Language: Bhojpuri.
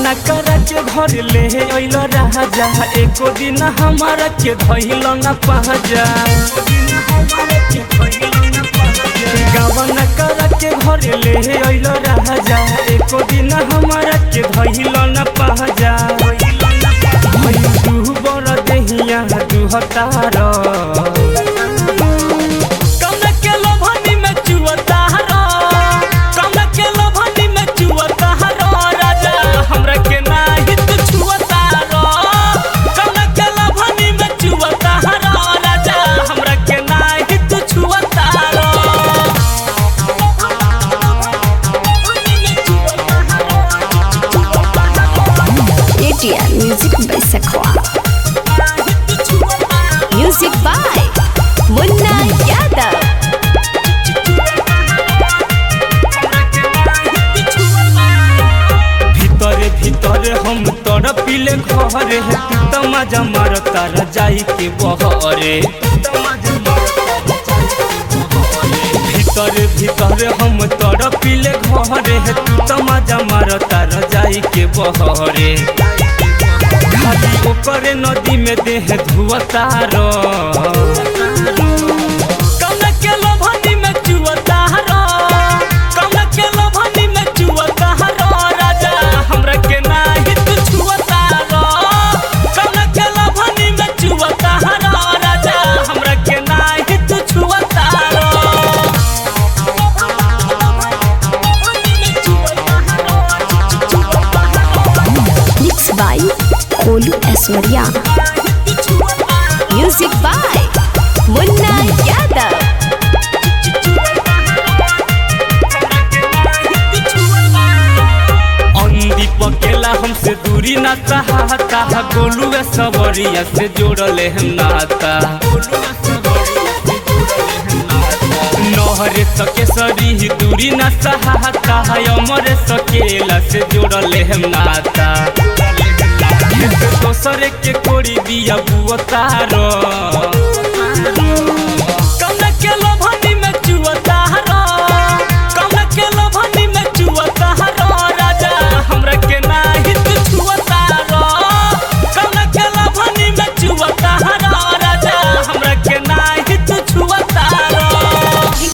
गावना करा के घर ले अइल राजा एको दिन हमारा के धइल न पहजा गावना करा के घर ले अइल राजा एको दिन हमारा के धइल न पहजा भइल तू बड़ देहिया तू हतार कौना के लोभनी में चुअता रो कौना के लोभनी में चुअता रो राजा हमरा के नाही तू छुअता रो कौना के लोभनी में चुअता रो राजा हमरा के नाही तू छुअता रो ATL Music by Sakwa. Music by Munna Yadav. भीतरे भीतरे हम तोर पीले घरे है तू त मजा मार तार जाई के बहरे भीतरे भीतरे हम तोर पीले घरे है तू त मजा मार तार जाई के बहरे खाली ओकरे नदी में देह धुअतार कौना के लोभनी में चुअतार कौना के लोभनी में चुअतार राजा हमरा के नाही तू छुअतार कौना के लोभनी में चुअतार राजा हमरा के नाही तू छुअतार Mixed by Kolu Aswarya. Music by Munna Yadav. अंधी पकेला हमसे दूरी ना चाहता गोलू सवरिया से जोड़ले हम नाता नहरे सके सरी ही दूरी ना चाहता अमरे सकेला से जोड़ले हम नाता दोसरे के कोड़ी दिया बुअतारो